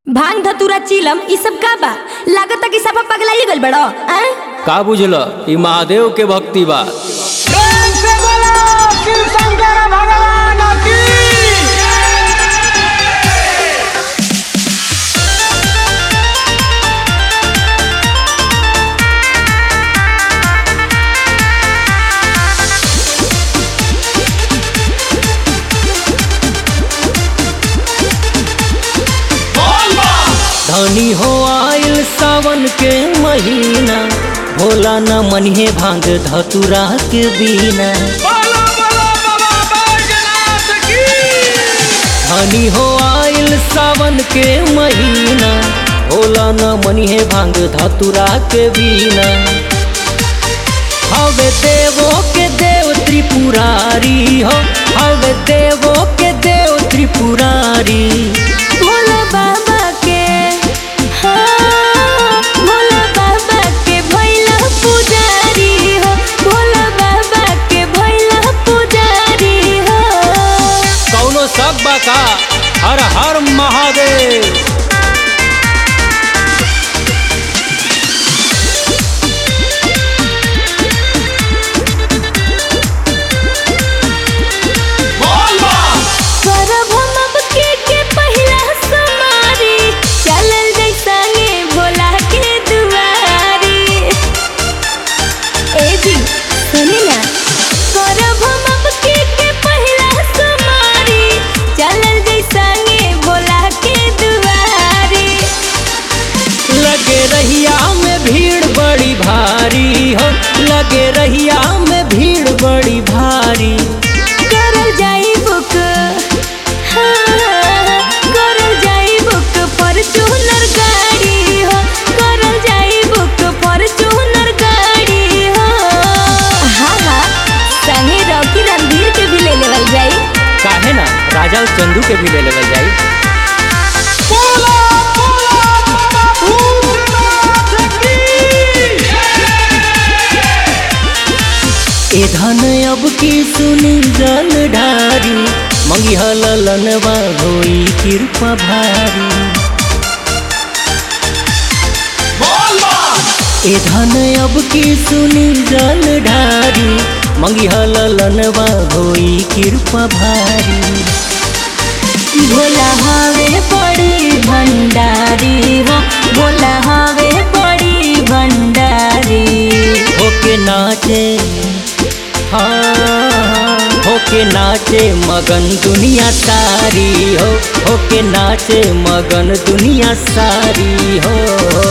भांग धतूरा चिलम ई सब का बा लागता कि सब पगलाइ गइल बड़ो हैं का बुझल ई महादेव के भक्ति बा प्रेम से बोलो शिव शंकर भगवान की धनी हो आयल सावन के महीना भोला न मनिहे भांग धतुरा के बीना बोलो बोलो बाबा बैजनाथ की धनी हो आयल सावन के महीना भोला न मनिहे भांग धतुरा के बीना हवे देवो के देव त्रिपुरारी हो हवे देवो के देव त्रिपुरारी भोला बाबा के हाँ, भोला बाबा के भैला पुजारी हो भोला बाबा के भैला पुजारी हो कौनो सब बा का हर हर महादेव करब हम अब के के पहिला समारी चलल जाइ संगे भोला के दुआरी ए जी सुनी ना करब हम अब के के पहिला समारी चलल जाइ संगे भोला के दुआरी लगे रहिया में भीड़ बड़ी भारी हो लगे रहिया में भीड़ बड़ी भारी करल जाई बुक हाँ, करल जाई बुक फॉर्च्यूनर गाड़ी हो करल जाई बुक फॉर्च्यूनर गाड़ी हो हाँ हाँ संगे रॉकी रणधीर के भी ले लेवल जाई काहे ना राजा और चंदू के भी ले लेवल जाई बोलो बोलो बाबा भूतनाथ की ए धन अब की सुनी जल ढारी मंगी हलनवा होई कृपा भारी ए धन अब की सुनी जल ढारी मंगी हलनवा होई कृपा भारी भोला हवे बड़ी भंडारी हो भोला हवे बड़ी भंडारी होके नाचे हाँ होके नाचे मगन दुनिया सारी हो होके नाचे मगन दुनिया सारी हो